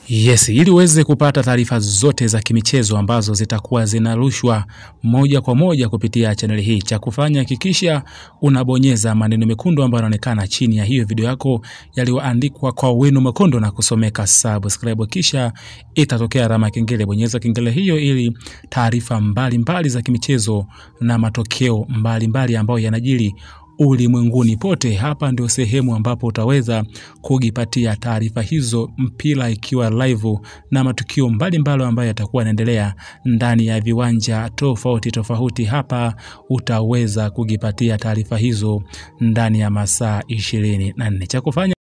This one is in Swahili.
Yes, ili uweze kupata taarifa zote za kimichezo ambazo zitakuwa zinarushwa moja kwa moja kupitia chaneli hii, cha kufanya hakikisha unabonyeza maneno mekundu ambayo yanaonekana chini ya hiyo video yako yaliyoandikwa kwa wino mwekundu na kusomeka subscribe, kisha itatokea alama ya kengele. Bonyeza kengele hiyo ili taarifa mbalimbali za kimichezo na matokeo mbalimbali ambayo yanajiri ulimwenguni pote. Hapa ndio sehemu ambapo utaweza kujipatia taarifa hizo, mpira ikiwa live na matukio mbalimbali ambayo yatakuwa yanaendelea ndani ya viwanja tofauti tofauti. Hapa utaweza kujipatia taarifa hizo ndani ya masaa ishirini na nne. Cha kufanya